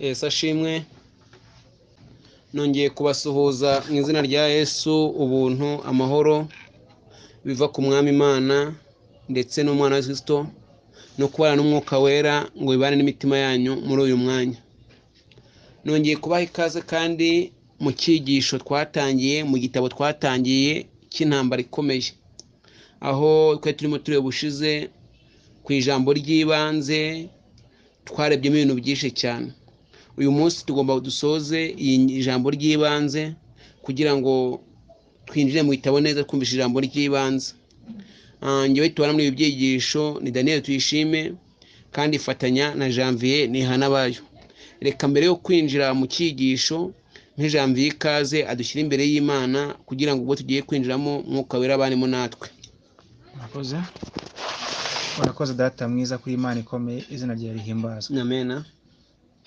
Yesu ashimwe nongeye kubasuhuza mu izina rya Yesu ubuntu amahoro biva ku mwami imana ndetse n'umwana wa Kristo no kubana n'umwuka wera ngo bibane n'imitima yanyu muri uyu mwanya nongeye kubaha ikaze kandi mu cyigisho twatangiye mu gitabo twatangiye cy'intambara ikomeye aho twari turimo tureba ubushize ku ijambo ry'ibanze twarebyemo ibintu byinshi cyane uyu munsi tugomba dusoze ijambo ry'ibanze kugira ngo twinjire mu gitabo neza twumvishe ijambo ry'ibanze ngewe tubona muri ibi byigisho ni daniel tuyishime kandi fatanya na janvier ntihanabayo reka mbere yo kwinjira mu cyigisho nk'ijamviye ikaze adushyira imbere y'imana kugira ngo ubwo tugiye kwinjiramo mwuka wera abanemo natwe murakoze murakoze data mwiza kuri imana ikomeye izina ryawe rihimbazwa namena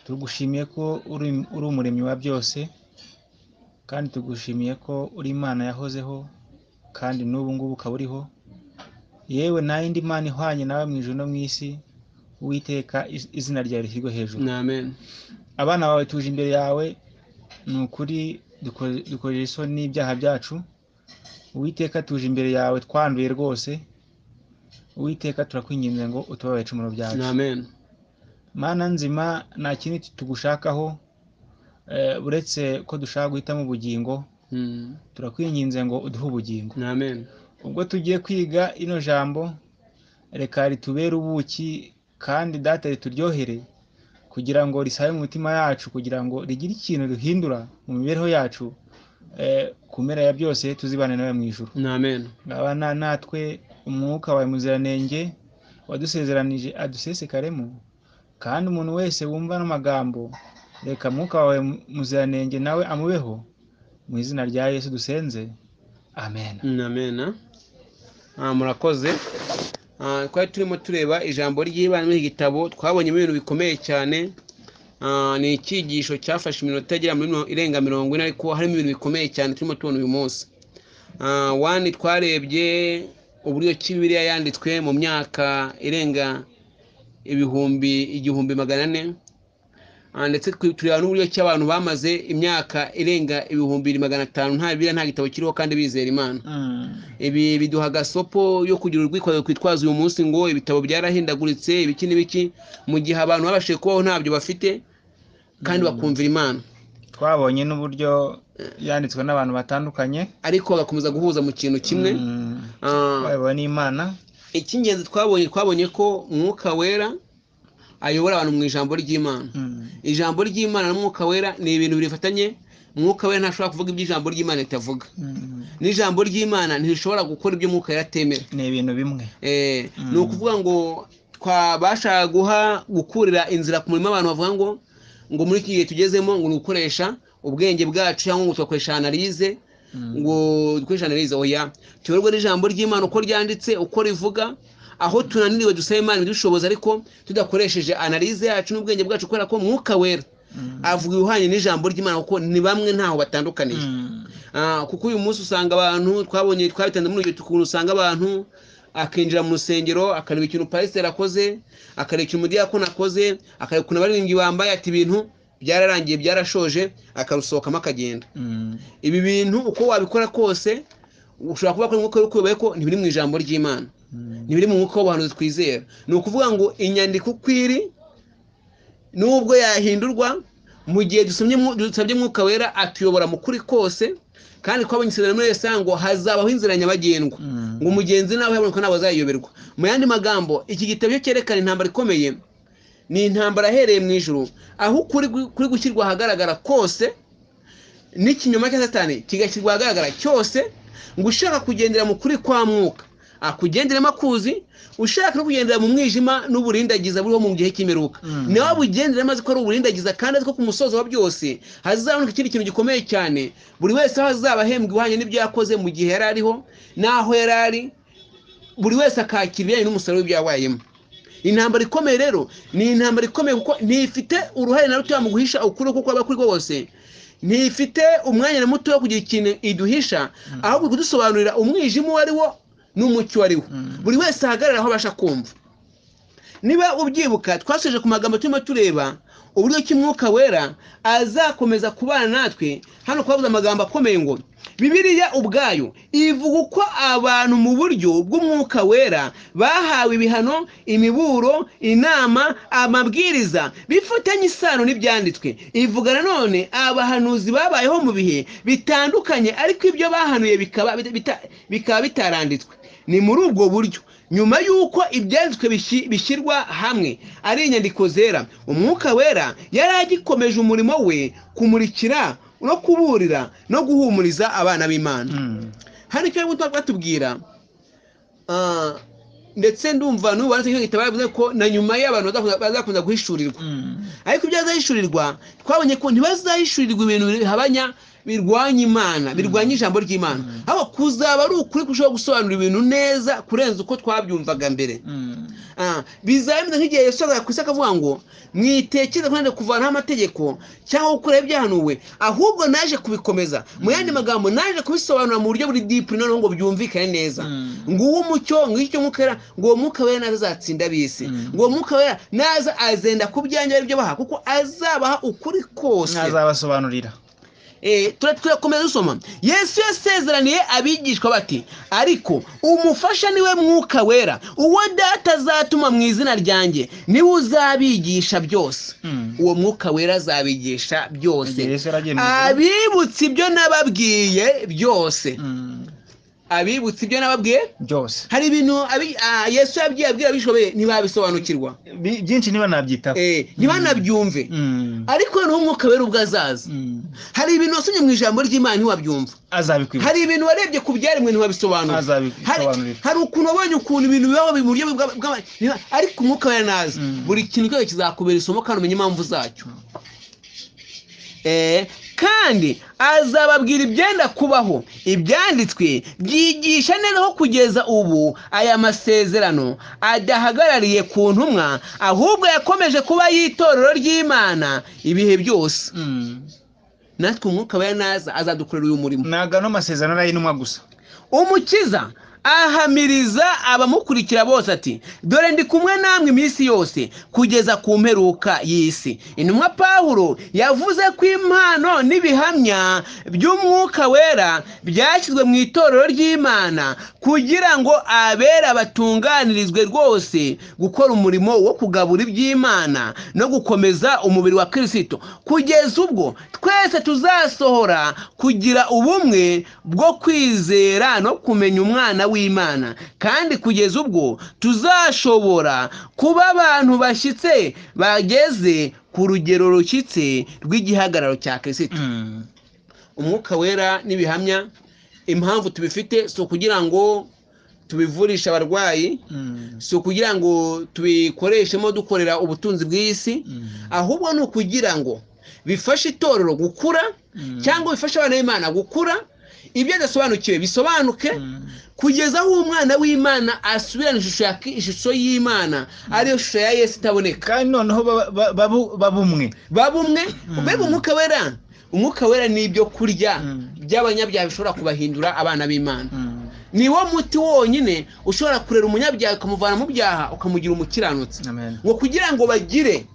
tugushimiye ko uri uri umuremyi wa byose kandi tugushimiye ko uri imana yahozeho kandi n'ubu ngubu ukaba uriho yewe nta yindi mana ihwanye nawe mu ijoro no mu isi uwiteka iz- izina ryawe rishyirwe hejuru namena abana bawe tuje imbere yawe ni ukuri duko- dukorera isoni n'ibyaha byacu uwiteka tuje imbere yawe twanduye rwose uwiteka turakwinginze ngo utubabaye icumuro byacu namena mana nzima nta kindi tugushakaho eh, uretse ko dushaka guhitamo ubugingo turakwinginze ngo uduhe ubugingo namena ubwo tugiye kwiga ino jambo reka ritubere ubuki kandi data rituryohere kugira ngo risabe mu mitima yacu kugira ngo rigire ikintu rihindura mu mibereho yacu eh, ku mpera ya byose tuzibane nawe mu ijuru namena ngabana natwe umwuka wawe muziranenge wadusezeranije adusesekaremo kandi umuntu wese wumva n'amagambo reka mwuka wawe mu- muziranenge nawe amubeho mu izina rya yesu dusenze amen namena Ah, murakoze Ah, twari turimo tureba ijambo ry'imana muri iki gitabo twabonyemo ibintu bikomeye cyane Ah, ni icyigisho cyafashe iminota igera muri mirongo- irenga mirongo ine ariko harimo ibintu bikomeye cyane turimo tubona uyu munsi Ah, wani twarebye uburyo ki bibiliya yanditswe mu myaka irenga ibihumbi igihumbi magana ane Ah, ndetse twi- tureba n'uburyo ki abantu bamaze imyaka irenga ibihumbi magana atanu nta bibiliya nta gitabo kiriho kandi bizera imana Mm. ibi biduha agasopo yo kugira urwitwazo twitwaza uyu munsi ngo ibitabo byarahindaguritse ibiki n'ibiki mu gihe abantu babashije kubaho ntabyo bafite kandi bakumvira imana twabonye n'uburyo yanditswe n'abantu batandukanye ariko bagakomeza guhuza mu kintu kimwe Mm. Ah, twayobowe n'imana icy'ingenzi twabonye twabonye ko umwuka wera ayobora abantu mu ijambo ry'imana Mm. ijambo ry'imana n'umwuka wera ni ibintu bifatanye umwuka wera ntashobora kuvuga iby'ijambo ry'imana ritavuga Mm. n'ijambo ry'imana ntirishobora gukora ibyo umwuka wera atemera ni ibintu bimwe Eh, Mm. ni ukuvuga ngo twabasha guha gukurira inzira ku murimo abantu bavuga ngo ngo muri iki gihe tugezemo ngo ni ugukoresha ubwenge bwacu cyangwa ngo tugakoresha analize Mm. ngo dukoreshe analize oya tuyoborwe n'ijambo ry'imana uko ryanditse uko rivuga aho tunaniriwe dusaba imana ibidushoboza ariko tudakoresheje analize yacu n'ubwenge bwacu kubera ko mwuka wera Mm. avuga ibihwanye n'ijambo ry'imana kuko ni bamwe ntaho batandukaniye Mm. Ah, kuko uyu munsi usanga abantu twabonye twabitanze muri urugero ukuntu usanga abantu akinjira mu rusengero akareba ikintu pasiteri akoze akareba ikintu umudiyakoni akoze akareba ukuntu abaririmbyi bambaye ati ibintu byararangiye byarashoje akarusohokamo akagenda Mm. ibi bintu uko wabikora kose ushobora kuba kuri umwuka w'ukuyoboye ko ntibiri mu ijambo ry'imana Mm. ntibiri mu mwuka w'abahanuzi twizera ni ukuvuga ngo inyandiko uko iri nubwo yahindurwa mu gihe dusomye mwu- dusabye mwuka wera atuyobora mu kuri kose kandi twabonye isezerano muri yesa ngo hazabaho inzira nyabagendwa Mm. ngo umugenzi nawe haboneka ntabwo azayiyoberwa mu yandi magambo iki gitabo cyo cyerekana intambara ikomeye ni intambara ahereye mu ijuru aho ukuri gu- kuri gushyirwa ahagaragara kose n'ikinyoma cya satani kigashyirwa ahagaragara cyose ngo ushaka kugendera mu kuri kwa mwuka akugenderemo akuzi ushaka no kugendera mu mwijima n'uburindagiza buriho mu gihe cy'imperuka Mm. niwe abugendera maze ko ari uburindagiza kandi azi ko ku musozo wa byose hazaboneka ikindi kintu gikomeye cyane buri wese aho azaba ahembwa ihwanye n'ibyo yakoze mu gihe yari ariho n'aho yari ari buri wese akakira ibijyanye n'umusaruro w'ibyo yabayemo intambara ikomeye rero ni intambara ikomeye kuko ntifite uruhare na rutoya mu guhisha ukuri kuko aba kuri kose ntifite umwanya na muto wo kugira ikintu iduhisha ahubwo kudusobanurira umwijima uwo ari wo n'umucyo uwo ari wo Mm. buri wese ahagarara aho abasha kumva niba ubyibuka twasoje ku magambo turimo tureba uburyo ki umwuka wera azakomeza kubana natwe hano twavuze amagambo akomeye ngo bibiliya ubwayo ivuga uko abantu mu buryo bw'umwuka wera bahawe ibihano imiburo inama amabwiriza bifitanye isano n'ibyanditswe ivuga nanone abahanuzi babayeho mu bihe bitandukanye ariko ibyo bahanuye bikaba bita- bikaba bitaranditswe ni muri ubwo buryo nyuma y'uko ibyanditswe bishi- bishyirwa hamwe ari inyandiko zera umwuka wera yari agikomeje umurimo we kumurikira no kuburira no guhumuriza abana b'imana Mm. hano icyo barimo batubwira ah, ndetse ndumva n'ubu wanditse icyo gitabo yavuze ko na nyuma y'abantu bazakomeza- bazakomeza guhishurirwa Mm. ariko ibyo bazahishurirwa twabonye ko ntibazahishurirwa ibintu bihabanya birwanya imana birwanya ijambo ry'imana ahubwo kuzaba ari ukuri kurushaho gusobanura ibintu neza kurenza uko twabyumvaga mbere Mm. Ah, bizaba bimeze nk'igihe yesu azaga ku isi akavuga ngo mwitekereza kandi kuvanaho amategeko cyangwa gukuraho ibyahanuwe ahubwo naje kubikomeza mu yandi magambo naje kubisobanura mu buryo buri dipu noneho ngo byumvikane neza Mm. ngo uwo mucyo ngo icyo mwuka wera ngo uwo mwuka wera naza azatsinda ab'isi Mm. ngo uwo mwuka wera naza azenda ku byanjye ari byo baha kuko azabaha ukuri kose ntazabasobanurira Eh, tura turakomeza dusoma yesu yasezeraniye abigishwa bati ariko umufasha niwe mwuka wera uwo data azatuma mu izina ryanjye niwe uzabigisha byose Mm. uwo mwuka wera azabigisha igihe byose yesu yaragiye mu ijuru abibutsa ibyo nababwiye byose Mm. abibutsa ibyo nababwiye byose hari ibintu abi- ah, yesu yabwiye abwira abigishwa be ntibabisobanukirwa Bi- byinshi niba nabyitaho Eh, ntibanabyumve Mm. ariko noneho umwuka wera ubwo azaza Mm. hari ibintu wasomye mu ijambo ry'imana ntiwabyumva azabikwibuka hari ibintu warebye ku byaremwe ntiwabisobanura Hari- azabisobanurira hari ukuntu wabonye ukuntu ibintu bibaho mu buryo bwa- bwa- niba- ariko umwuka wera naza Mm. buri kintu cyose kizakubera isomo kandi umenye impamvu zacyo Eh, kandi azababwira ibyenda kubaho ibyanditswe byigisha neza ko kugeza ubu aya masezerano adahagarariye ku ntumwa ahubwo yakomeje kuba y'itorero ry'imana ibihe byose Mm. natwe umwuka wera naza azadukorera uyu murimo ntabwo ano masezerano ari ay'intumwa gusa umukiza ahamiriza abamukurikira bose ati dore ndi kumwe namwe iminsi yose kugeza ku mperuka y'isi intumwa pawulo yavuze ko impano n'ibihamya by'umwuka wera byashyizwe mu itorero ry'imana kugira ngo abera batunganirizwe rwose gukora umurimo wo kugabura iby'imana no gukomeza umubiri wa kirisito kugeza ubwo twese tuzasohora kugira ubumwe bwo kwizera no kumenya umwana w'imana kandi kugeza ubwo tuzashobora kuba abantu bashyitse bageze ku rugero rushyitse rw'igihagararo cya kirisito Mm. umwuka wera n'ibihamya impamvu tubifite si ukugira ngo tubivurishe abarwayi Mm. si ukugira ngo tubikoreshemo dukorera ubutunzi bw'isi Mm. ahubwo ni ukugira ngo bifashe itorero gukura Mm. cyangwa bifashe abana b'imana gukura ibyo adasobanukiwe bisobanuke Mm. kugeza aho umwana w'imana asubirana ishusho ya ki- ishusho y'imana ariyo shusho ya yesu itaboneka kandi noneho ba- ba- babu- babumwe baba umwe Mm. mbega umwuka wera umwuka wera ni ibyo kurya Mm. by'abanyabyaha bishobora kubahindura abana b'imana Mm. ni wo muti wonyine ushobora kurera umunyabyaha ukamuvana mu byaha ukamugira umukiranutsi Amen. ngo kugira ngo bagire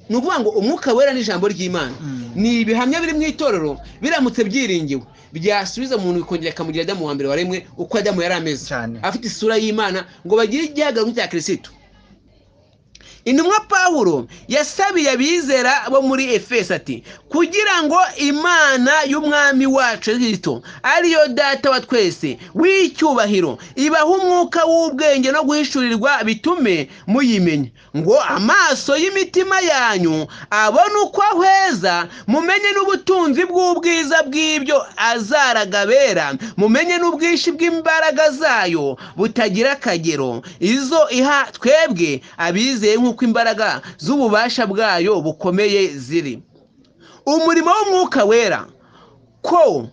ni ukuvuga ngo umwuka wera n'ijambo ry'imana Mm. ni ibihamya biri mu itorero biramutse byiringiwe byasubiza umuntu bikongera bikamugira adamu wa mbere waremwe uko adamu yari ameze cyane afite isura y'imana ngo bagire igihagararo cya kirisitu intumwa pawulo yasabiye abizera bo muri efeso ati kugira ngo imana y'umwami wacu kristo ariyo data wa twese w'icyubahiro ibaha umwuka w'ubwenge no guhishurirwa bitume muyimenya ngo amaso y'imitima yanyu abone uko ahweza mumenye n'ubutunzi bw'ubwiza bw'ibyo azaraga abera mumenye n'ubwinshi bw'imbaraga zayo butagira akagero izo iha twebwe abizeye nk'uko imbaraga z'ububasha bwayo bukomeye ziri umurimo w'umwuka wera ko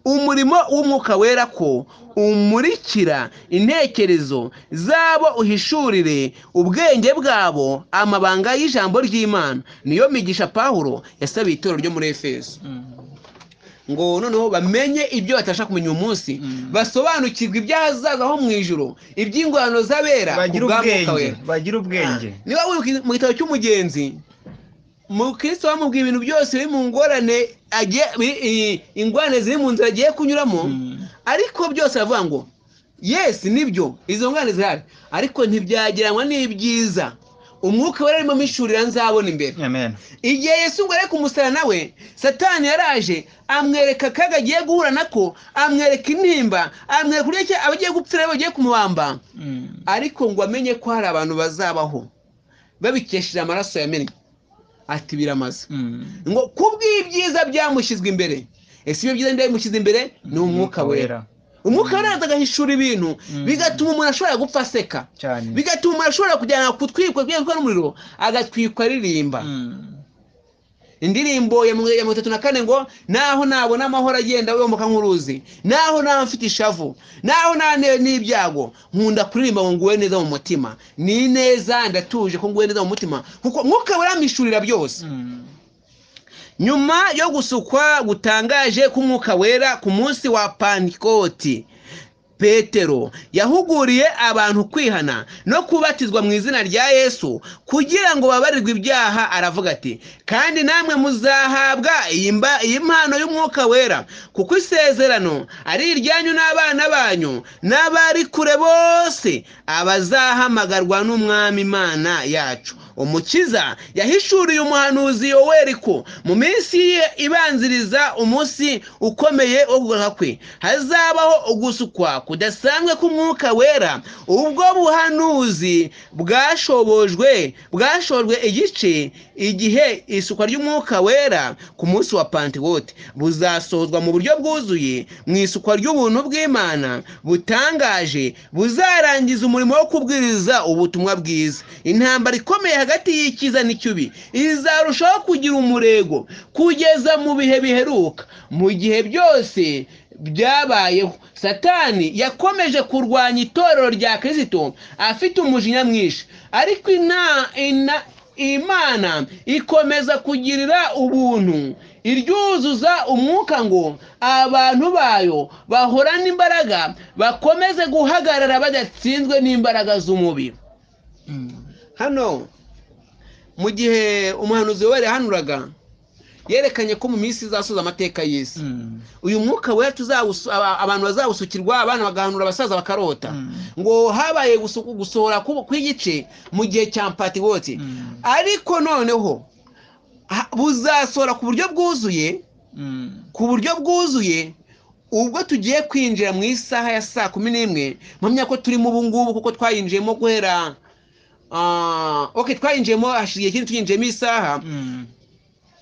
umurimo w'umwuka wera ko umurikira intekerezo zabo uhishurire ubwenge bwabo amabanga y'ijambo ry'imana niyo migisha pawulo yasabiye itorero ryo muri efeso Mm. ngo noneho bamenye ibyo batabasha kumenya uyu munsi Mm. basobanukirwe iby'ahazaza ho mu ijoro iby'ingorano z'abera ku bagira bwa Mwuka ubwenge wera bagira ubwenge niba wibuka mu gitabo cy'umugenzi mukristo bamubwiye ibintu byose biri mu ngorane agiye- bi- i- ingorane ziri mu nzira agiye kunyuramo Mm. ariko byose aravuga ngo yes nibyo izo ngorane zihari ariko ntibyageranywa n'ibyiza umwuka wari arimo mishurira nzabona imbere amen igihe yesu ngo areke umusara nawe satani yaraje amwereka akaga agiye guhura nako amwereka intimba amwereka uburyo ki aba agiye gupfira abo bagiye kumubamba Mm. ariko ngo amenye ko hari abantu bazabaho babikesheje amaraso yamennye ati biramaze Mm. ngo kubw'ibyiza byamushyizwe imbere ese ibyo byiza byamushyize imbere ni umwuka wera umwuka wera araza agahishura ibintu Mm. bigatuma umuntu ashobora gupfa aseka cyane bigatuma umuntu ashobora kujyana kutwikwa kugenda n'umuriro agatwikwa aririmba Mm. indirimbo ya mirongo ya mirongo itatu na kane ngo naho nabona amahoro agenda yomoka nk'uruzi naho naba mfite ishavu naho nanewe n'ibyago nkunda kuririmba ngo nguwe neza mu mutima ni neza ndatuje ko nguwe neza mu mutima kuko mwuka weramishurira byose Mm. nyuma yo gusukwa gutangaje k'umwuka wera ku munsi wa pantikoti petero yahuguriye abantu kwihana no kubatizwa mu izina rya yesu kugira ngo babarirwe ibyaha aravuga ati kandi namwe muzahabwa iyi mba- iyi mpano y'umwuka wera kuko isezerano ari iryanyu n'abana banyu n'abari kure bose abazahamagarwa n'umwami imana yacu umukiza yahishuriye umuhanuzi yoweri ko mu minsi ye ibanziriza umunsi ukomeye wo kugaruka kwe hazabaho ugusukwa kudasanzwe k'umwuka wera ubwo buhanuzi bwashobojwe bwashojwe igice igihe isukwa ry'umwuka wera ku munsi wa pantiwote buzasozwa mu buryo bwuzuye mu isukwa ry'ubuntu bw'imana butangaje buzarangiza umurimo wo kubwiriza ubutumwa bwiza intambara ikomeye hagati y'icyiza n'icyubi izarushaho kugira umurego kugeza mu bihe biheruka mu gihe byose byabayeho satani yakomeje kurwanya itorero rya kirisito afite umujinya mwinshi ariko ina, ina, imana ikomeza kugirira ubuntu iryuzuza umwuka ngo abantu bayo bahorane imbaraga bakomeze guhagarara badatsinzwe n'imbaraga z'umubiri Mm. hano mu gihe umuhanuzi we yahanuraga yerekanye ko mu minsi izasoza amateka y'isi Mm. uyu mwuka wera tuzawusu- aba- abantu bazawusukirwa abana bagahanura abasaza bakarota Mm. ngo habaye gusu- gusohora ku- kw'igice mu gihe cya patiwoti Mm. ariko noneho ha- buzasohora ku buryo bwuzuye Mm. ku buryo bwuzuye ubwo tugiye kwinjira mu isaha ya saa kumi n'imwe mpamya ko turimo ubu ngubu kuko twayinjiyemo guhera ah, ok twayinjiyemo hashize igihe kinini tuyinjiyemo isaha Mm.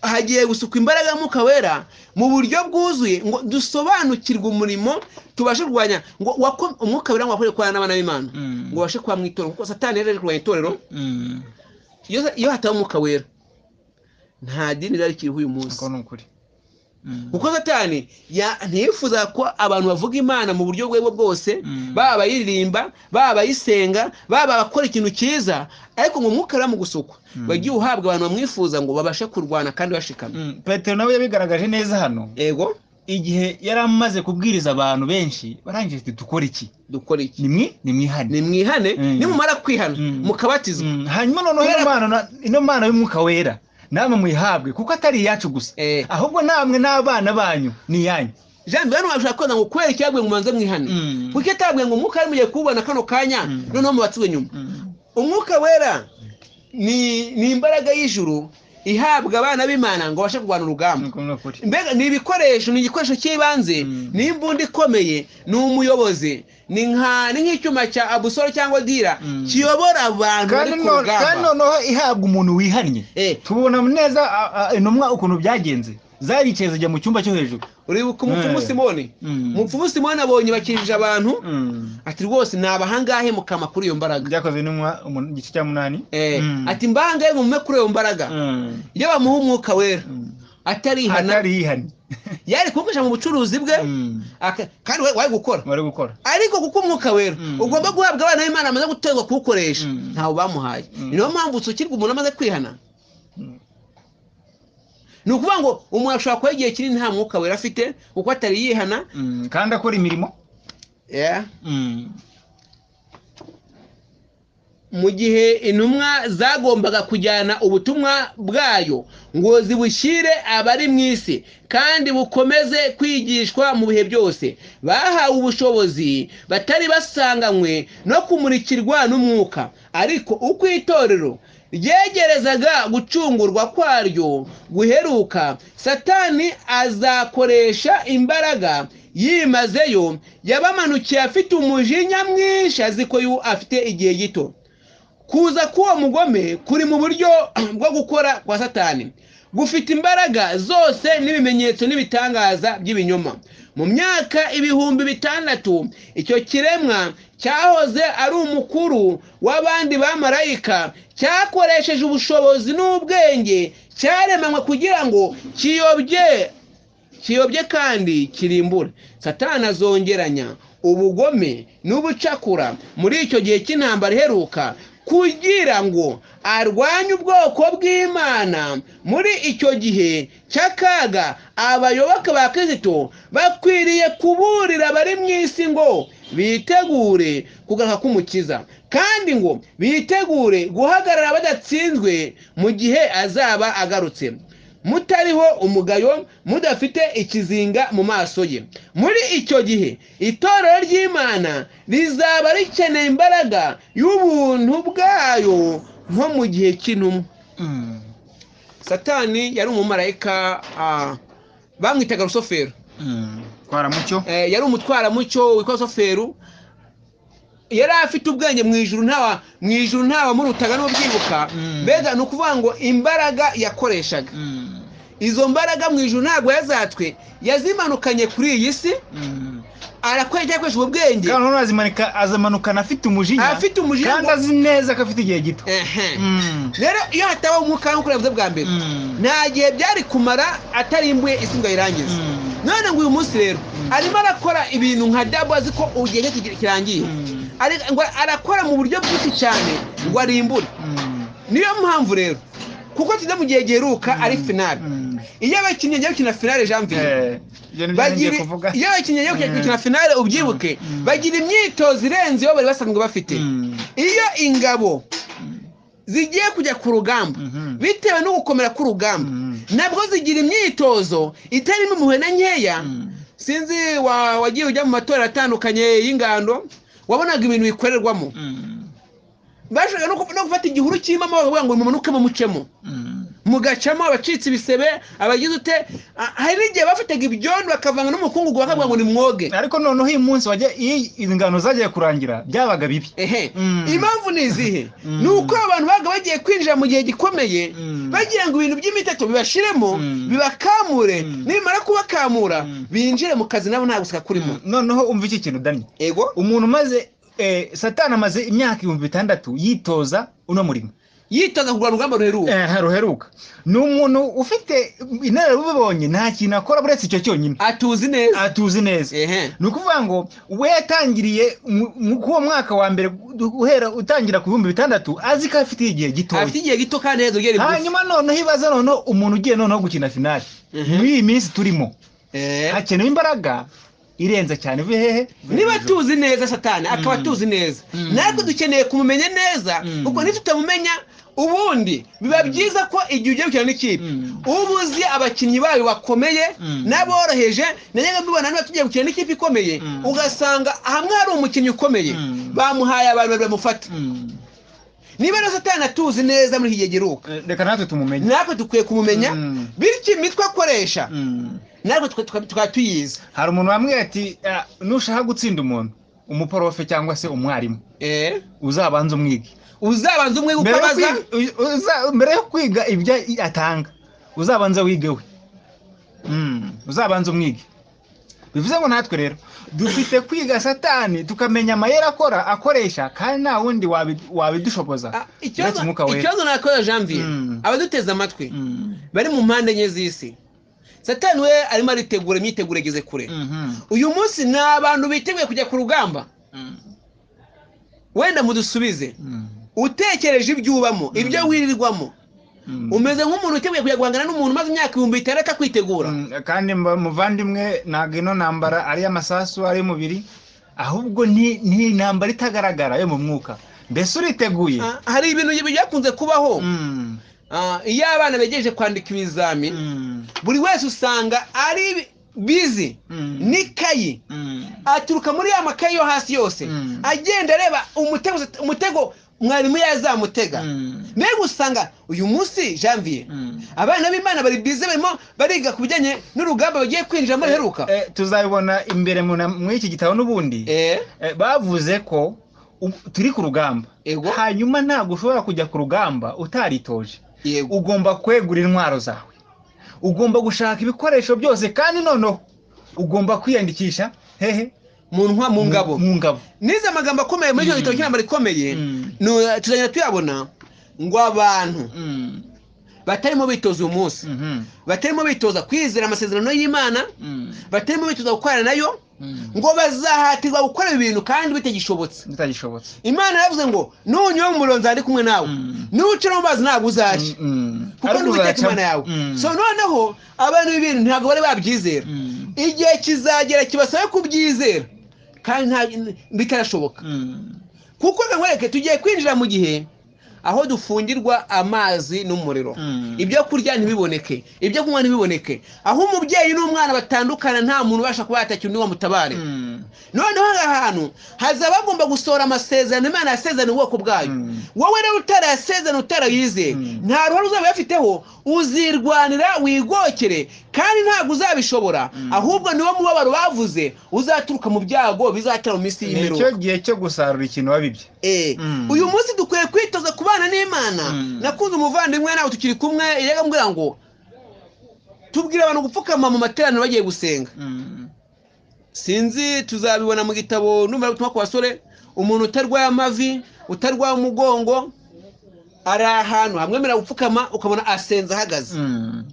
hagiye gusukwa imbaraga y'umwuka wera mu buryo bwuzuye ngo dusobanukirwe umurimo tubashe kurwanya ngo wako- umwuka wera ngo wakorere kurwana n'abana b'imana Mm. ngo babashe kuba mu itorero kuko satani yari ari kurwanya itorero Mm. iyo iyo hataba umwuka wera nta dini rero rikiriho uyu munsi Ako ni ukuri Mm. kuko satani ya- ntiyifuza ko abantu bavuga imana mu buryo bwo bwose Mm. baba abayiririmba baba abayisenga baba abakora ikintu cyiza ariko ngo umwuka uriya mu gusukwa Mm. wagiye uhabwa abantu bamwifuza ngo babashe kurwana kandi bashikamye Mm. petero nawe yabigaragaje neza hano ego igihe yari amaze kubwiriza abantu benshi barangije ati dukora iki dukora iki nimwe nimwihane nimwihane Mm. nimumara kwihana Mm. mukabatizwa Mm, hanyuma noneho ino mpano na- ino mpano y'umwuka wera namwe muyihabwe kuko atari iyacu gusa Eh, ahubwo namwe n'abana banyu ni iyanyu jean bihano bashobora kubaza ngo kubera icyabwiye ngo mubanze mwihane Mm. kuko atabwiye ngo umwuka wari mugiye kuwubona kano kanya Mm. noneho mubatizwe nyuma Mm. umwuka wera ni ni imbaraga y'ijuru ihabwa abana b'imana ngo babashe kurwana urugamba Ako ni ukuri mbega ni ibikoresho ni igikoresho cy'ibanze Mm. ni imbunda ikomeye ni umuyobozi ni nka ni nk'icyuma cya abusoro cyangwa dira Mm. kiyobora abantu bari kandi ku no- kandi rugamba noneho ihabwa umuntu wihannye Eh, tubona neza a- a- intumwa ukuntu byagenze zaricaye zijya mu cyumba cyo hejuru uribuka umupfumu Eh. simoni Mm. umupfumu simoni abonye bakijije abantu Mm. ati rwose nabahangahe mukama kuri iyo mbaraga byakozwe n'intumwa umun- igice cya munani Eh, Mm. ati mbangahe mumume kuri iyo mbaraga Mm. iyo bamuha umwuka wera Mm. atarihana atari yihannye yari kugukoresha mu bucuruzi bwe Mm. aka- kandi we- wari gukora bari gukora ariko kuko umwuka wera Mm. ugomba guhabwa abana b'imana bamaze guterwa kuwukoresha Mm. ntawe bamuhaye Mm. niyo mpamvu usukirwa umuntu amaze kwihana Mm. ni ukuvuga ngo umuntu ashobora kuba igihe kinini nta mwuka wera afite kuko atari yihana Mm. kandi akora imirimo Yeah. Mm. mu gihe intumwa zagombaga kujyana ubutumwa bwayo ngo zibushyire abari mu isi kandi bukomeze kwigishwa mu bihe byose bahawe ubushobozi batari basanganywe no kumurikirwa n'umwuka ariko uko itorero ryegerezaga gucungurwa kwaryo guheruka satani azakoresha imbaraga yimazeyo yabamanukiye afite umujinya mwinshi azi ko afite igihe gito kuza k'uwo mugome kuri mu buryo bwo gukora kwa satani gufite imbaraga zose n'ibimenyetso n'ibitangaza by'ibinyoma mu myaka ibihumbi bitandatu icyo kiremwa cyahoze ari umukuru w'abandi bamarayika cyakoresheje ubushobozi n'ubwenge cyaremanywe kugira ngo kiyobye kiyobye kandi kirimbura satana azongeranya ubugome n'ubucakura muri icyo gihe cy'intambara iheruka kugira ngo arwanye ubwoko bw'imana muri icyo gihe cy'akaga abayoboke ba kirisito bakwiriye kuburira abari mu isi ngo bitegure kugaruka k'umukiza kandi ngo bitegure guhagarara badatsinzwe mu gihe azaba agarutse mutariho umugayo mudafite ikizinga mu maso ye muri icyo gihe itorero ry'imana rizaba rikeneye imbaraga y'ubuntu bwayo nko mu gihe cy'intumwa satani yari umumarayika bamwitaga rusofero twaramucyo yari umutwaramucyo witwa rusofero yari afite ubwenge mu ijuru ntawa mu ijuru ntabamurutaga n'ubyibuka mbega ni ukuvuga ngo imbaraga yakoreshaga izo mbaraga mu ijuru ntabwo yazatwe yazimanukanye kuri iyi si arakwereka yakoresha ubwo bwenge kandi noneho azimanika azamanukana afite umujinya afite umujinya kandi azi neza ko afite igihe gito rero iyo hatabaho umwuka nk'uko yavuze bwa mbere nta gihe byari kumara atarimbuye isi ngo ayirangize none ngo uyu munsi rero arimo arakora ibintu nka dabo azi ko igihe cye kirangiye arakora mu buryo bwinshi cyane ngo arimbure niyo mpamvu rero kuko tujya mu gihe giheruka ari finale iyo abakinnyi bagiye gukina finale janvier iyo abakinnyi bagiye gukina finale ubyibuke bagira imyitozo irenze iyo bari basanzwe bafite iyo ingabo zigiye kujya ku rugamba bitewe no gukomera k'urugamba nabwo zigira imyitozo itarimo impuhwe na nkeya sinzi wagiye ujya mu matora atandukanye y'ingando wabonaga ibintu bikorerwamo bashaka no gufata igihuru kirimo bavuga ngo mumanukemo mucemo mugacamo abacitse ibisebe abagize ute hari n'igihe bafataga ibyondo bakavanga n'umukungugu bakavuga ngo ni mwoge ariko noneho uyu munsi iyo ingano zagiye kurangira byabaga bibi ehe impamvu ni izihe ni uko abantu babaga bagiye kwinjira mu gihe gikomeye bagira ngo ibintu by'imiteto bibashiremo bibakamure nibamara kubakamura binjire mu kazi nabo nta guseka kurimo noneho umva iki kintu dani ego umuntu umaze satana amaze imyaka ibihumbi bitandatu yitoza uno murimo yitoza kurwanya urugamba ruheruka ruheruka ni umuntu ufite inararibonye nta kintu akora uretse icyo cyonyine atuzi neza atuzi neza ni ukuvuga ngo we yatangiriye k'uwo mwaka wa mbere uhera utangira ku bihumbi bitandatu azi ko afite igihe gitoya afite igihe gito kandi heza ugera ibuze hanyuma noneho ibaza noneho umuntu ugiye noneho gukina finali muri iyi minsi turimo hakenewe imbaraga irenze cyane uve hehe niba tuzi neza satani akaba atuzi neza natwe dukeneye kumumenya neza kuko ntitutamumenya ubundi biba byiza ko igihe ugiye gukina n'ikipe uba uzi abakinnyi bayo bakomeye n'aboroheje najyaga mbibona niba tugiye gukina n'ikipe ikomeye ugasanga hamwe hari umukinnyi ukomeye bamuhaye abantu babiri bamufata niba na satani atuzi neza muri iki gihe giheruka reka natwe tumumenye natwe dukwiye kumumenya bityo imitwe akoresha natwe tukaba tuyizi hari umuntu wambwiye ati nushaka gutsinda umuntu umuporofe cyangwa se umwarimu uzabanza umwige uzabanza umwige uko abaza mbere yo kwiga ibyo atanga uzabanza wige we uzabanza umwige bivuze ngo natwe rero dufite kwiga satani tukamenya amayeri akora akoresha kandi nta wundi wabidushoboza ikibazo nakorera janvier abaduteze amatwi bari mu mpande enye z'isi satani we arimo aritegura imyiteguro igeze kure uyu munsi ni abantu biteguye kujya ku rugamba wenda mudusubize utekereje ibyo ubamo ibyo wirirwamo umeze nk'umuntu witeguye kujya guhangana n'umuntu umaze imyaka ibihumbi itandatu akwitegura kandi muvandimwe ntabwo ino ntambara ari iy'amasasu ari iy'umubiri ahubwo ni intambara itagaragara yo mu mwuka mbese uriteguye Ah, hari ibintu byakunze kubaho Mm, Ah, iyo abana begereje kwandika ibizami mm, buri wese usanga ari bizi mm, n'ikayi mm, aturuka muri ya makayi yo hasi yose Mm. agenda areba umutego umutego mwarimu yazamutega mm, mbega usanga uyu munsi janvier mm. abana b'imana bari bize barimo bariga ku bijyanye n'urugamba bagiye kwinjiramo ruheruka Eh, tuzabibona imbere mu na- muri iki gitabo n'ubundi Eh, Eh, bavuze ko u- turi ku rugamba Ego. hanyuma ntabwo ushobora kujya ku rugamba utaritoje yego ugomba kwegura intwaro zawe ugomba gushaka ibikoresho byose kandi noneho ugomba kwiyandikisha hehe mu ntwa mu ngabo mu ngabo nize amagambo akomeye muri icyo Mm. gitabo cy'intambara ikomeye Mm. nu- tuzagenda tuyabona ngo abantu Mm, batarimo bitoza uyu munsi mhm, batarimo bitoza kwizera amasezerano y'imana mm, batarimo bitoza gukorana nayo mm. ngo bazahatirwa gukora ibi bintu kandi bitagishobotse bitagishobotse imana yaravuze ngo nunyura mu muriro nzari kumwe nawe Mm. nuwucira mu mazi ntabwo uzaje Mm, mm. kuko Ariko ni uwiteka uzacamo. imana yawe Mm, so noneho abantu b'ibintu ntabwo bari babyizera mm, igihe kizagera kibasabe kubyizera kandi nta- bitarashoboka mm. kuko reka nkwereke tugiye kwinjira mu gihe aho dufungirwa amazi n'umuriro Mm. ibyo kurya ntibiboneke ibyo kunywa ntibiboneke aho umubyeyi n'umwana batandukana nta muntu ubasha kuba yatakira undi ngo amutabare Mm, noneho aha hantu hazaba bagomba gusohora amasezerano imana yasezerana ubwoko bwayo Mm. wowe rero utarayasezerana utarayizeye Mm. nta ruhare uzaba uyafiteho uzirwanira wigokere kandi ntabwo uzabishobora Mm. ahubwo niwo mubabaro bavuze uzaturuka mu byago bizatera mu minsi ni icyo y'imperuka gihe cyo gusarura ikintu wabibye Eh, Mm. uyu munsi dukwiye kwitoza kubana n'imana Mm. nakunze umuvandimwe nawe tukiri kumwe yega mbwira ngo tubwire abantu gupfukama mu materaniro bagiye gusenga Mm, sinzi tuzabibona mu gitabo numero butumwa ku basore umuntu utarwaye amavi utarwaye umugongo ari ahantu hamwemerera gupfukama ukabona asenze ahagaze mm,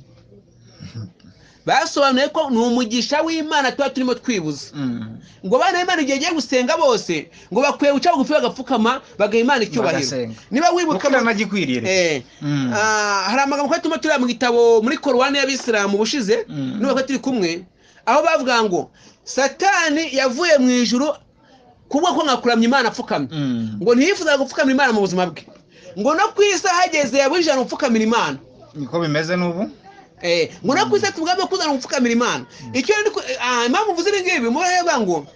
basobanuye ko ni umugisha w'imana tuba turimo twibuza mm. ngo abana b'imana igihe bagiye gusenga bose ngo bakwiye guca bugufi bagapfukama bagaha imana icyubahiro Bagasenga. niba wibuka Gukora nagikwiriye rero. Eh, Mm. ah, hari amagambo twari turimo tureba mu gitabo muri korowani y'abisilamu ubushize Mm. n'ubu twari turi kumwe aho bavuga ngo satani yavuye mu ijuru kubwo ko nkakuramya imana apfukamye Mm. ngo ntiyifuzaga gupfukamira imana mu buzima bwe ngo no ku isi ahageze yabujijana gupfukamira imana niko bimeze n'ubu Eh, ngo no ku isi tubwame kuzana gupfukamira imana icyo rero ni ku- ah, impamvu mvuze ibi ngibi mureba ngo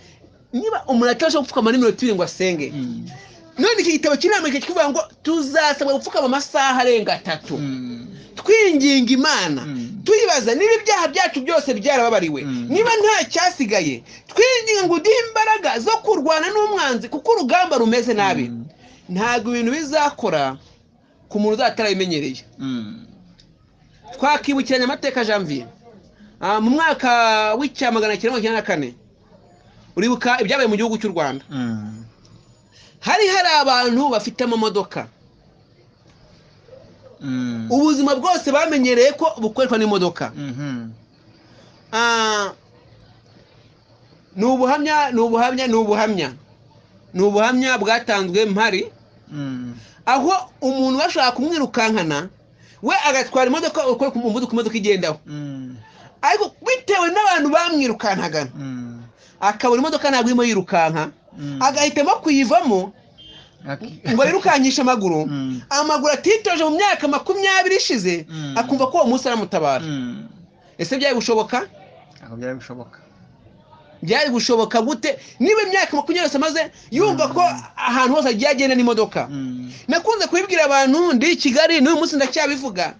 niba umuntu atabasha gupfukama n'iminota ibiri ngo asenge Mm. none iki gitabo cy'inama kivuga ngo tuzasabwa gupfukama amasaha arenga atatu Mm. twinginga imana Mm. tuyibaza niba ibyaha byacu byose byarababariwe Mm. niba nta cyasigaye twinginga ngo uduhe imbaraga zo kurwana n'umwanzi kuko urugamba rumeze nabi Mm. ntabwo ibintu bizakora ku muntu uzatarabimenyereye Mm. twakibukiranya amateka janvier Ah, mu mwaka w'icya magana cyenda mirongo icyenda na kane uribuka ibyabaye mu gihugu cy'u rwanda Mm. hari hari abantu bafite amamodoka Mm. ubuzima bwose bamenyereye ko bukoreshwa n'imodoka Mhm. Ah, ni ubuhamya ni ubuhamya ni ubuhamya ni ubuhamya bwatanzwe mpari Mm. aho umuntu bashaka kumwirukankana we agatwara imodoka ukora ku muvuduko imodoka igendaho Mm. ariko bitewe n'abantu bamwirukankaga Mm. akabona imodoka ntabwo irimo yirukanka Mm. agahitamo kuyivamo Aki- ngo yirukankishe amaguru Mm. amaguru atitoje mu myaka makumyabiri ishize Mm. akumva ko uwo munsi aramutabara Mm. ese byari gushoboka aho byari bishoboka byari gushoboka gute niba imyaka makumyabiri yose amaze yumva ko ahantu hose agiye agenda n'imodoka Mm. nakunze kubibwira abantu ndi i kigali n'uyu munsi ndacyabivuga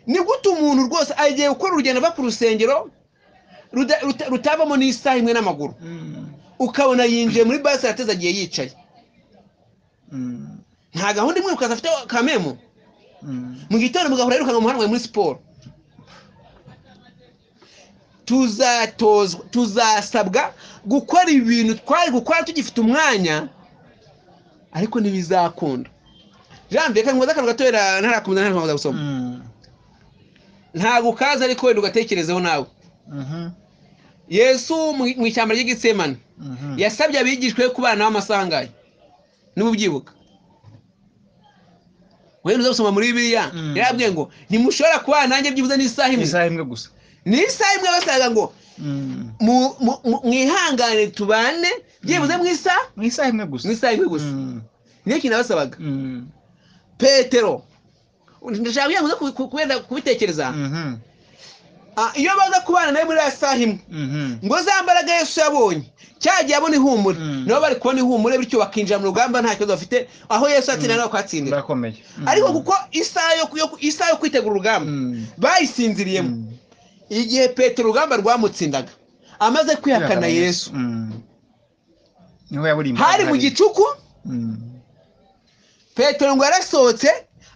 ni gute umuntu rwose agiye gukora urugendo ava ku rusengero ruda- ruta- rutabamo n'isaha imwe n'amaguru Mm. ukabona yinjiye muri basi arateze agiye yicaye Mm. nta gahunda imwe ukaza afite kamemu Mm. mu gitondo mugahora yirukanka mu muhanda mwawe muri siporo tuzatozwa tuzasabwa gukora ibintu twari gukora tugifite umwanya ariko ntibizakunda janvier reka nkoze akantu gatoya ntarakomeza ntarakomeza gusoma Mm. ntabwo ukaza ariko wenda ugatekerezeho nawe Mhm. yesu mu- mu ishyamba ry'igitsemane Mhm. yasabye abigishwa be kubana nawe amasaha angahe niba ubyibuka wenda uza gusoma muri bibiliya Mm. yarabwiye ngo ntimushobora kubana nanjye byibuze n'isaha imwe isaha imwe gusa ni isaha imwe basaga ngo Mm. mu- mu- mu- mwihangane tubane byibuze mu isaha mu isaha imwe mu gusa isaha imwe gusa Mm. niyo kintu nabasabaga Mm. petero ndashaka kugira ngo uze ku- ku- kubenda kubitekereza Mhm. Ah, iyo baza kubana nawe muri ya saha imwe Mhm. ngo za mbaraga yesu yabonye cya gihe abona ihumure Mm. nabo bari kubona ihumure bityo bakinjira mu rugamba nta kibazo bafite aho yesu yatsinda nabo bakahatsindira Bakomeye. Mhm. ariko kuko isaha yo yo- isaha yo kwitegura urugamba Mm. bayisinziriyemo Mm. igihe petero urugamba rwamutsindaga amaze kwihakana yesu Mm. Niho yaburiye hari mu gicuku Mm. petero ngo yarasohotse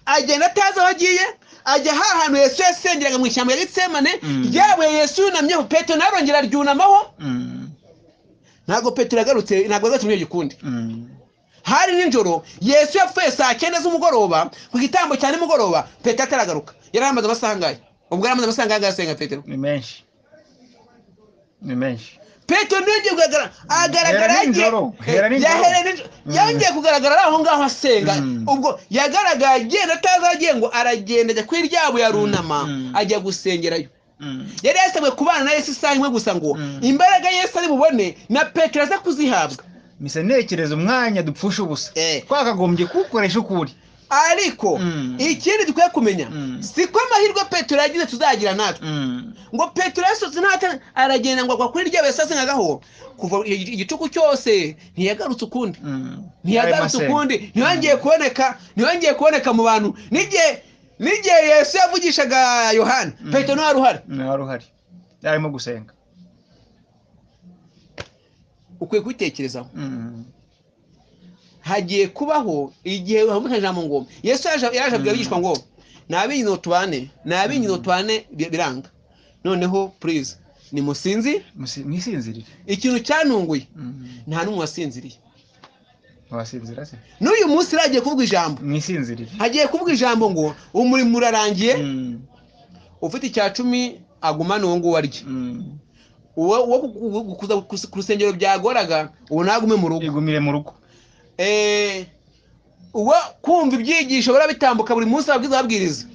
agenda atazi aho agiye ajya ha hantu yesu yasengeraga mu ishyamba ya gitsemane Mm. ryabuye yesu yunamyeho petero narongera aryunamaho Mm. ntabwo petero yagarutse ntabwo yagarutse muri icyo gikundi Mm. hari nijoro yesu yapfuye saa cyenda z'umugoroba ku gitambo cya nimugoroba petero ataragaruka yari amaze amasaha angahe ubwo yari amaze amasaha angahe asenga petero Ni menshi. Ni menshi. petero ntiyongeye kugaragara agaragara Hera yagiye nijoro, hera nijoro. yahereye nijoro yongeye kugaragara ari aho ngaho asenga Mm. ubwo yagaragaye agenda atazi aho agiye ngo aragenda ajya kuri ryabo yarunama Mm. ajya gusengerayo Mm. yari yasabwe kubana na yesu isaha imwe gusa ngo Mm. imbaraga yesu ari bubone na petero aze kuzihabwa Mise ntekereza umwanya dupfusha ubusa. Eh. Twakagombye kuwukoresha ukuri. ariko Mm. ikindi dukwiye kumenya Mm. siko amahirwe petero yagize tuzagira natwe Mm. ngo petero yasohotse ntata aragenda ngo agwa kuri rya yasasengagaho kuva igi- igicuku cyose ntiyagarutse ukundi Mm. ntiyagarutse Ayo masenga. ukundi ntiyongeye kuboneka ntiyongeye kuboneka mu bantu n'igihe n'igihe yesu yavugishaga yohana Mm. petero ntiwari uhari Mm, wari uhari. Yarimo gusenga. ukwiye kubitekerezaho Mm. hagiye kubaho igihe hamutanye ijambo ngo yesu yaje yaje abwira Mm. abigishwa ngo ni ab'inyino tubane ni ab'inyino tubane bi- biranga noneho purize nimusinzi Musi- Mwisinzirire. ikintu cyantunguye Mm. nta n'umwe wasinziriye Wasinzira se? n'uyu munsi rero hagiye kuvuga ijambo Mwisinzirire. hagiye kuvuga ijambo ngo umurimo urarangiye Mm. ufite icya cumi agumane uwo nguwo arye Mm. uwo uwo ku- ku- ku- kuza ku- ku rusengero byagoraga uwo nagume mu rugo igumire mu rugo Eh, uwo kumva ibyigisho barabitambuka buri munsi ababwiza babwiriza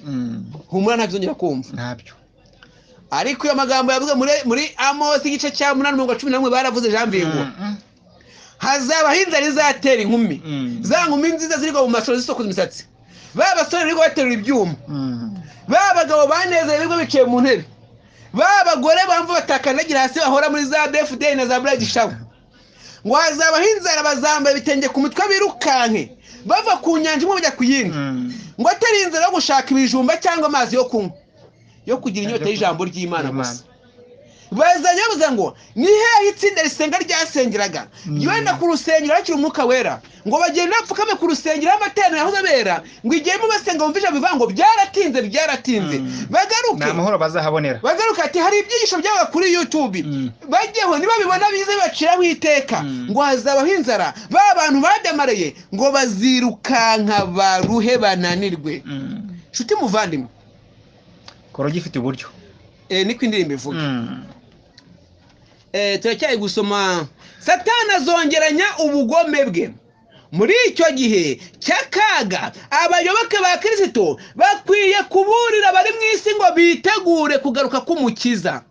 humura ntabyongera kumva ntabyo ariko iyo magambo yavuze muri muri amosi igice cya munani mirongo cumi na rimwe baravuze jambingo hazabaho inzara izatera inkumi za nkumi nziza ziri mu mashuri zisokoza imisatsi ba basore bari baterura ibyuma ba bagabo banezerewe birirwa bicaye mu ntebe ba bagore bamva batakandagira hasi bahora muri za defudeyi na za burayidi shawa ngo hazabaho inzara bazambaye ibitenge ku mitwe birukanke bava ku nyanja imwe bajya ku yindi ngo atari inzara yo gushaka ibijumba cyangwa amazi yo kunywa yo kugira inyota y'ijambo ry'imana gusa bazanye bavuze ngo ni hehe itsinda risenga ryasengeraga Mm. ryenda ku rusengero hakiri umwuka wera ngo bagende bapfukame ku rusengero amateraniro yahoze abera ngo igiyemo basenga bumva ijambo bivuga ngo byaratinze byaratinze Mm. bagaruke ni amahoro bazahabonera bagaruke ati hari ibyigisho byabaga kuri youtube Mm. bajyeho nibabibona bize baciraho iteka Mm. ngo hazabaho inzara ba bantu badamariye ngo bazirukanka baruhe bananirwe nshuti muvandimwe kora ugifite uburyo eh, niko indirimbo ivuga Eh, turacyari gusoma satani azongeranya ubugome bwe muri icyo gihe cy'akaga abayoboke ba kirisito bakwiye kuburira abari mu isi ngo bitegure kugaruka k'umukiza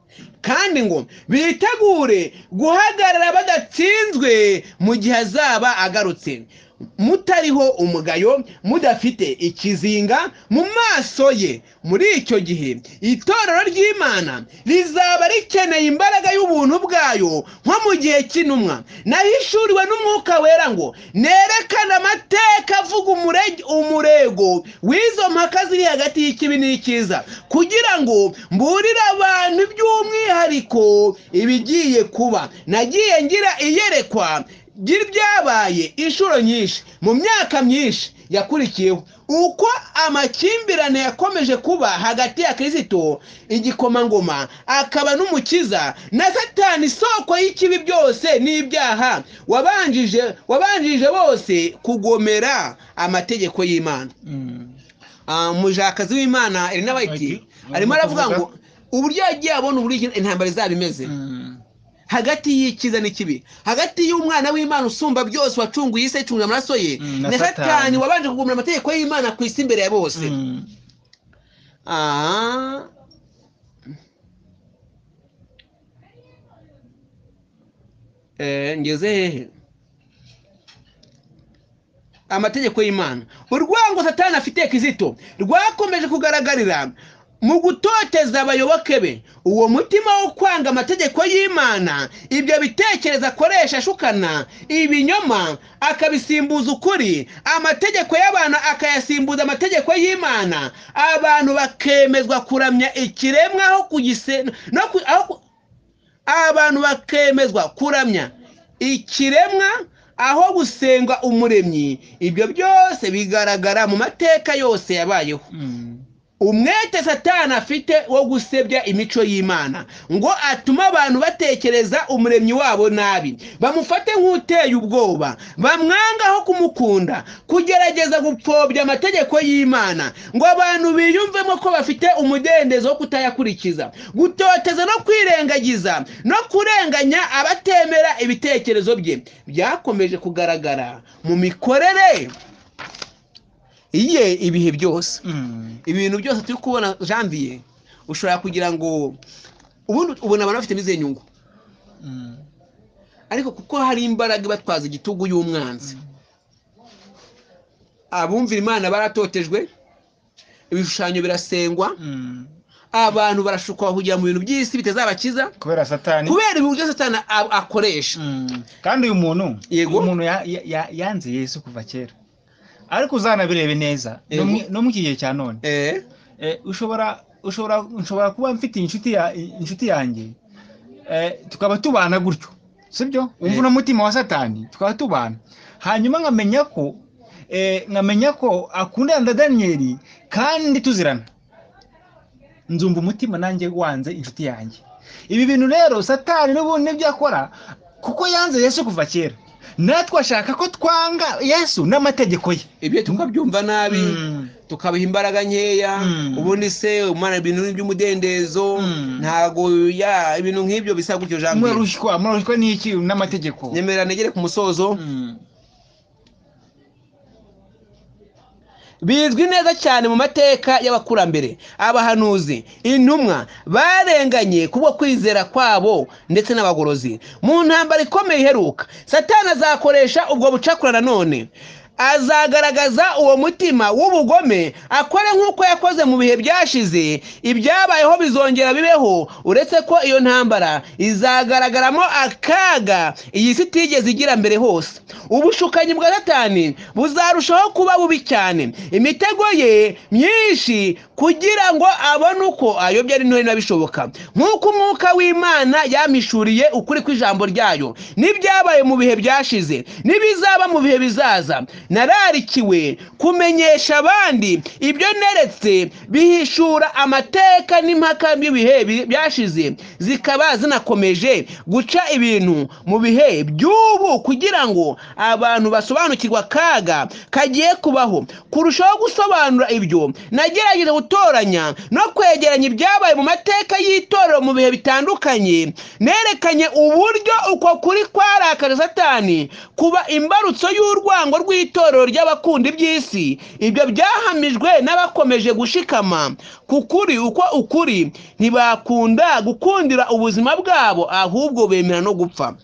kandi ngo bitegure guhagarara badatsinzwe mu gihe azaba agarutse mutariho umugayo mudafite ikizinga mu maso ye muri icyo gihe itorero ry'imana rizaba rikeneye imbaraga y'ubuntu bwayo nko mu gihe cy'intumwa nahishuriwe n'umwuka wera ngo nerekane amateka avuga umureg- umurego w'izo mpaka ziri hagati y'ikibi n'ikiza kugira ngo mburire abantu by'umwihariko ibigiye kuba nagiye ngira iyerekwa ry'ibyabaye inshuro nyinshi mu myaka myinshi yakurikiyeho uko amakimbirane yakomeje kuba hagati ya kirisito igikomangoma akaba n'umukiza na satani isoko y'ikibi byose n'ibyaha wabanjije wabanjije bose kugomera amategeko y'imana Ah, umujakazi w'imana elina Ati, wayiti arimo aravuga ngo uburyo yagiye abona uburyo intambara izaba imeze hagati y'ikiza n'ikibi hagati y'umwana w'imana usumba byose wacunguye isi yicungira amaraso ye Mm, na na satani Satani. wabanje kugumira amategeko y'imana ku isi imbere ya bose aha Eh, ngeze hehe amategeko y'imana urwango satani afite kizito rwakomeje kugaragarira mu gutoteza abayoboke be uwo mutima wo kwanga amategeko y'imana ibyo bitekerezo akoresha ashukana ibinyoma akabisimbuza ukuri amategeko y'abantu akayasimbuza amategeko y'imana abantu bakemezwa kuramya ikiremwa aho kugise no ku- aho ku- abantu bakemezwa kuramya ikiremwa aho gusenga umuremyi ibyo byose bigaragara mu mateka yose yabayeho Mm. umwete satani afite wo gusebya imico y'imana ngo atume abantu batekereza umuremyi wabo nabi bamufate nk'uteye ubwoba bamwangaho kumukunda kugerageza gupfobya amategeko y'imana ngo abantu biyumvemo ko bafite umudendezo wo kutayakurikiza gutoteza no kwirengagiza no kurenganya abatemera ibitekerezo bye byakomeje kugaragara mu mikorere ye ibihe byose Mm. ibintu byose turi kubona janvier ushobora kugira ngo ubundi ubona abantu bafitemo izihe nyungu Mm. ariko kuko hari imbaraga ibatwaza igitugu y'umwanzi abumvira imana baratotejwe ibishushanyo birasengwa Mm. abantu barashukwa kugira mu bintu by'isi bitazabakiza kubera satani kubera ibintu byose satani a- akoresha Mm. kandi uyu muntu Yego. uyu muntu ya- ya- ya- yanze yesu kuva kera ariko uzanabirebe neza no Yego. mu- no mu kigihe cya none Eh, Eh, ushobora ushobora nshobora kuba mfite inshuti ya inshuti yanjye Eh, tukaba tubana gutyo sibyo Eh. wumva uno mutima wa satani tukaba tubana hanyuma nkamenya ko eh, nkamenya ko akundana na daniyeli kandi tuzirana nzumva umutima nanjye wanze inshuti yanjye ibi bintu rero satani n'ubundi nibyo akora kuko yanze yesu kuva kera natwe ashaka ko twanga yesu n'amategeko ye ibyo tukabyumva nabi Mm. tukabiha imbaraga nkeya Mm. ubundi se umwana ibintu by'umudendezo Mm. ntago ya ibintu nk'ibyo bisa gutyo janvier murarushywa murarushywa n'iki n'amategeko nyemera negere ku musozo Mm. bizwi neza cyane mu mateka y'abakurambere abahanuzi intumwa barenganye kubwo kwizera kwabo ndetse n'abagorozi mu ntambara ikomeye iheruka satani azakoresha ubwo bucakura nanone azagaragaza uwo mutima w'ubugome akore nk'uko yakoze mu bihe byashize ibyabayeho bizongera bibeho uretse ko iyo ntambara izagaragaramo akaga iyi si itigeze igira mbere hose ubushukanyi bwa satani buzarushaho kuba bubi cyane imitego ye myinshi kugira ngo abone uko ayobya ari ntoya bishoboka nk'uko umwuka w'imana yamishuriye ukuri kw'ijambo ryayo n'ibyabaye mu bihe byashize n'ibizaba mu bihe bizaza nararikiwe kumenyesha abandi ibyo neretse bihishura amateka n'impaka by'ibihe bi- byashize zikaba zinakomeje guca ibintu mu bihe by'ubu kugira ngo abantu basobanukirwe akaga kagiye kubaho kurushaho gusobanura ibyo nagerageje gutoranya no kwegeranya ibyabaye mu mateka y'itorero mu bihe bitandukanye nerekanye uburyo uko kuri kwarakaje satani kuba imbarutso y'urwango rw'itorero ry'abakunda iby'isi ibyo byahamijwe n'abakomeje gushikama ku kuri uko ukuri ntibakunda gukundira ubuzima bwabo ahubwo bemera no gupfa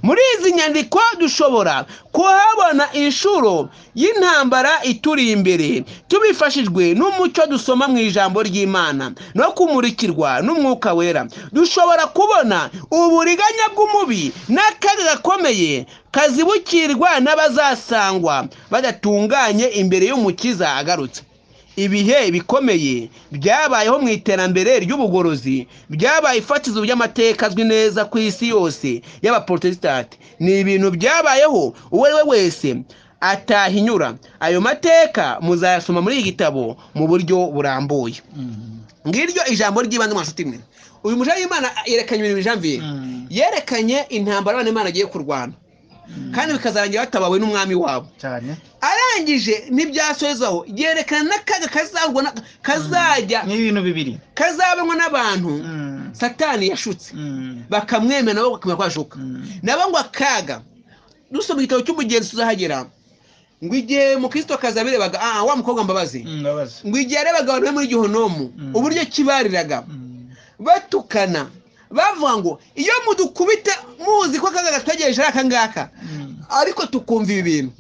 muri izi nyandiko dushobora kuhabona inshuro y'intambara ituri imbere tubifashijwe n'umucyo dusoma mu ijambo ry'imana no kumurikirwa n'umwuka wera dushobora kubona uburiganya bw'umubi n'akaga gakomeye kazibukirwa n'abazasangwa badatunganye imbere y'umukiza agarutse ibihe bikomeye byabayeho mu iterambere ry'ubugorozi byabaye ifatizo ry'amateka azwi neza ku isi yose y'abaporotesitanti ni ibintu byabayeho uwo ari we wese atahinyura ayo mateka muzayasoma muri iki gitabo mu buryo burambuye Mm. ngiryo ijambo ry'ibanze mu nshuti imwe uyu mujyi w'imana yerekanye ibintu bijanviye Mm. yerekanye intambara abana b'imana agiye kurwana kandi bikazarangira batabawe n'umwami wabo cyane arangije ntibyasozaho yerekana n'akaga kazahurwa na- kazajya ni ibintu bibiri kazabanwa n'abantu Mm. satani yashutse Mm. bakamwemera nabo bakamenya ko yashuka Mm. nabo ngo akaga dusoma igitabo cy'umugenzi tuzahagera ngo igihe mukristo kazi yabirebaga ah wa mukobwa mbabazi Mm, mbabazi ngo igihe yarebaga abantu bari muri gihonomu Mm. uburyo kibariraga Mm. batukana bavuga ngo iyo mudukubita muzi ko akaga gategereje ari akangaka Mm. ariko tukumva ibi bintu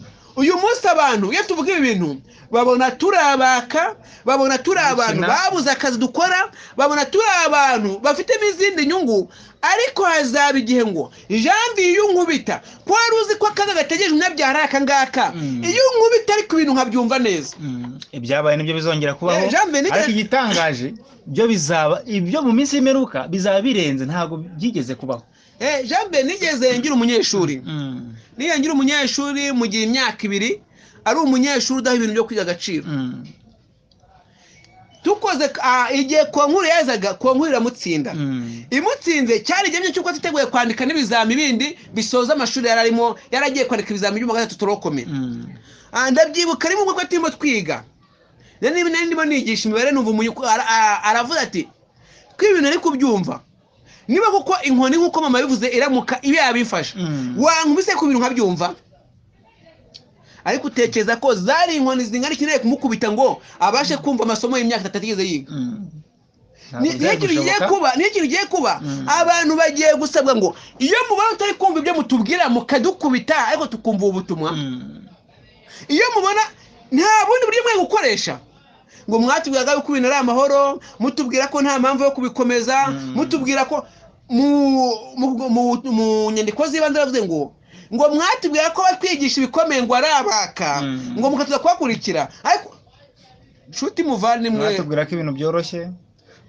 uyu munsi abantu iyo tuvuga ibi bintu babona turi abaka babona turi abantu Dukina. babuze akazi dukora babona turi abantu bafitemo izindi nyungu ariko hazaba igihe ngo janvier iyo unkubita ko wari uzi ko akaga gategereje umunyabyaha ari aka ngaka Mm. iyo unkubita ariko ibintu nkabyumva neza Mm, ibyabaye nibyo bizongera kubaho Eh, Jean Benet- ariko igitangaje byo bizaba ibyo mu minsi y'imperuka bizaba birenze ntabwo byigeze kubaho Eh, jean benet nigeze ngira umunyeshuri Mm, niyo ngira umunyeshuri mu gihe imyaka ibiri ari umunyeshuri udaha ibintu byo kwiga agaciro mm, dukoze ah, igihe konkuru yazaga konkuru iramutsinda mm, imutsinze cyari igihe cy'uko twiteguye kwandika n'ibizami bindi bisoza amashuri yari arimo yari agiye kwandika ibizami by'uwa gatatu turokome mm. Ah, ndabyibuka rimwe ubwo turimo twiga rero niba nari ndimo nigisha imibare numva umuntu ara- ara- aravuga ati ko ibintu ari kubyumva niba kuko inkoni nk'uko mama yabivuze iramuka ibe yabifasha Mm. wankubise ku bintu nkabyumva ariko utekereza ko zari inkoni zingana ikeneye kumukubita ngo abashe kumva amasomo y'imyaka itatu atigeze yiga Mm. Ntabwo Ni- niyo byari kintu kigiye gushoboka. kuba niyo kintu kigiye kuba Mm. abantu bagiye gusabwa ngo iyo mubona utari kumva ibyo mutubwira mukadukubita ariko tukumva ubu butumwa Mm. iyo mubona nta bundi buryo mwe gukoresha ngo mwatubwiraga yuko ibintu ari amahoro mutubwira ko nta mpamvu yo kubikomeza Mm. mutubwira ko mu- mu- mu- mu nyandiko z'ibanze baravuze ngo ngo mwatubwira ko batwigisha ibikomeye ngo ari abaka Mm. ngo mukatuza kubakurikira ariko nshuti muvane mwe mwatubwira ko ibintu byoroshye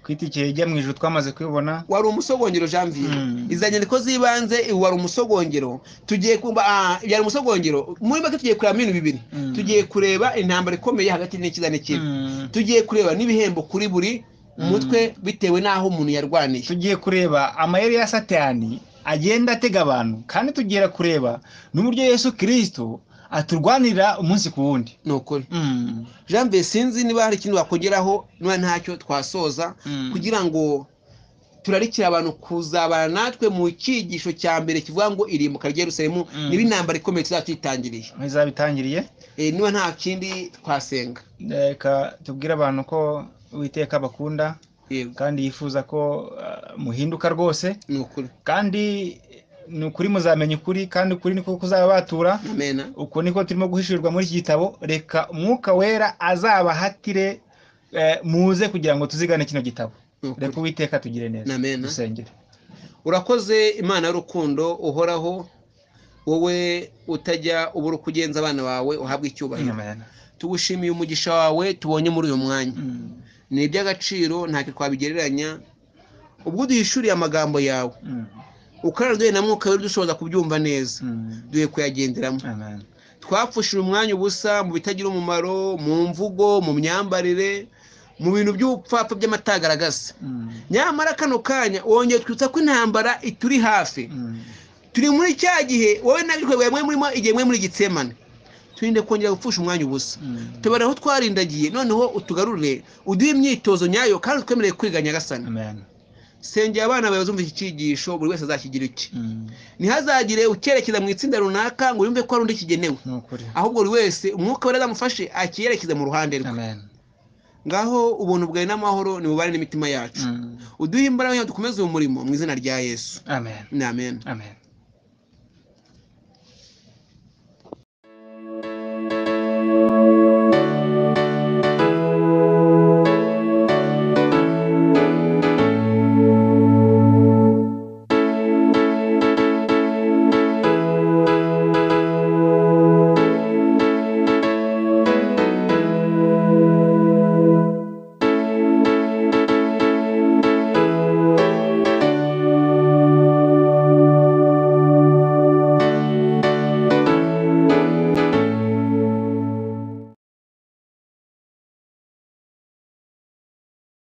twitikeye ijya mu ijuru twamaze kwibona wari umusogongero janvier Mm. izo nyandiko z'ibanze ibu wari umusogongero tugiye kumva ah, byari umusogongero muri make tugiye kurebamo ibintu bibiri Mm. tugiye kureba intambara ikomeye hagati n'ikiza n'ikibi Mm. tugiye kureba n'ibihembo kuri buri Mm. mutwe bitewe n'aho umuntu yarwaniye tugiye kureba amayeri ya satani agenda atega abantu kandi tugiye kureba n'uburyo yesu kirisito aturwanira umunsi ku wundi ni ukuri Mm. janvier sinzi niba hari ikintu wakongeraho niba ntacyo twasoza Mm. kugira ngo turarikira abantu kuzabana natwe mu cyigisho cya mbere kivuga ngo irimbuka ryerusemu Mm. niba intambara ikomeye tuzatwitangiriye aho izabitangiriye Eh, niba nta kindi twasenga reka tubwire abantu ko uwiteka bakunda yego kandi yifuza ko uh, muhinduka rwose ni ukuri kandi ni ukuri muzamenya ukuri kandi ukuri niko kuzababatura amena uko niko turimo guhishurirwa muri iki gitabo reka umwuka wera azabahatire eh, muze kugira ngo tuzigane kino gitabo ni ukuri. reka uwiteka tugire neza Amena. dusengere urakoze imana y'urukundo uhoraho wowe utajya ubura uko ugenza abana bawe uhabwa icyubahiro Amen. tugushimiye umugisha wawe tubonye muri uyu mwanya Mm, ni iby'agaciro ntacyo twabigereranya ubwo duhishuriye amagambo yawe mm, ukaraduye na mwuka wera dushoboza kubyumva neza mm. duhe kuyagenderamo Amen. twapfushije umwanya ubusa mu bitagira umumaro mu mvugo mu myambarire mu bintu by'ubupfapfa by'amatagaragasa Mm, nyamara kano kanya wongeye twibutsa ko intambara ituri hafi mm. turi muri cya gihe wowe n'abikorwa mwe murimo igihe mwe muri gitsemane turinde kongera gupfusha umwanya ubusa Mm. tubare aho twarindagiye noneho utugarurire uduhe imyitozo nyayo kandi twemereye kwiga nyagasani Amen. sengera abana bawe bazumva iki cyigisho buri wese azakigira iki Mm. ntihazagire ucyerekeza mu itsinda runaka ngo yumve ko hari undi kigenewe Ni ukuri. ahubwo buri wese umwuka wera azamufashe akiyerekeza mu ruhande rwe Amen. ngaho ubuntu bwawe n'amahoro nimubare n'imitima yacu Mm. uduhe imbaraga dukomeze uyu murimo mu izina rya yesu Amen. ni amen Amen.